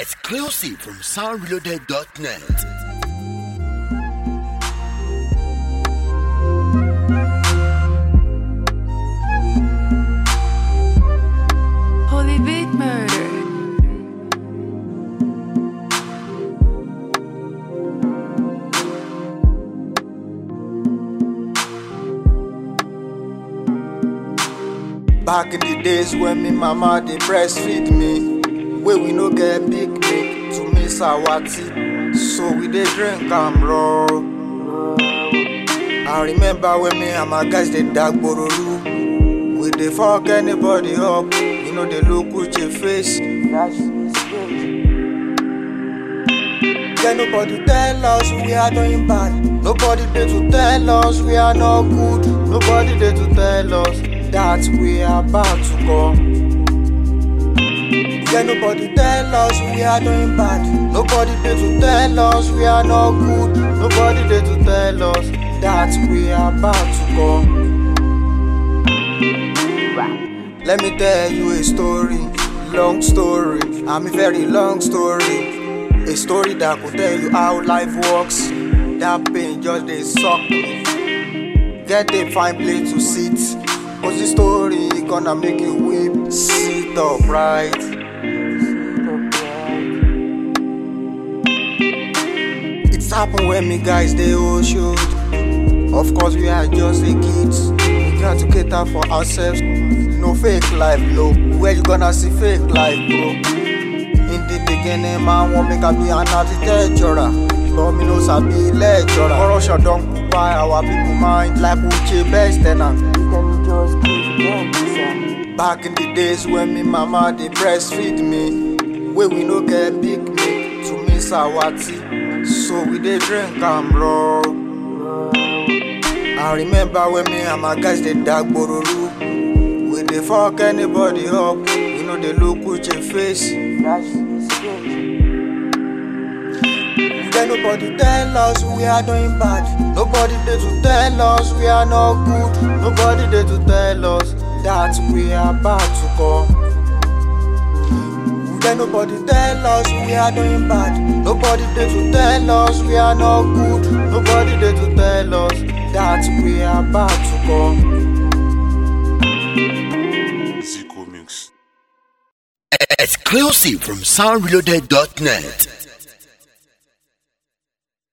Exclusive from soundreloaded.net. Holy Big Murder. Back in the days when me mama dey breastfeed me, wey we no get big milk to miss our tea, so we dey drink am raw. I remember when me and my guys dey dag bororo, we dey fuck anybody up, we no dey look with your face. Can nobody tell us we are doing bad? Nobody there to tell us we are not good. Nobody there to tell us that we are about to come. Can nobody tell us we are doing bad? Nobody there to tell us we are not good. Nobody there to tell us that we are about to come. Let me tell you a story, long story. I'm a very long story. A story that could tell you how life works. That pain just dey suck me. Get a fine place to sit. Cause this story gonna make you weep. Sit upright. It's happened when me guys they all shoot. Of course we are just a kids. We got to cater for ourselves. No fake life, no. Where you gonna see fake life, bro? In the beginning, man want make I be an architecturer. But me no sabi lecturer. Corruption don occupy our people mind like Uche best tenant. Back in the days when me mama dey breastfeed me, wey we no get big milk to miss our tea, so we dey drink am raw. I remember when me and my guys dey dag bororo, we dey fuck anybody up, we no dey look with your face. Then nobody tell us we are doing bad. Nobody there to tell us we are not good. Nobody there to tell us that we are about to come. Then nobody tell us we are doing bad. Nobody there to tell us we are not good. Nobody there to tell us that we are about to come. Exclusive from soundreloaded.net.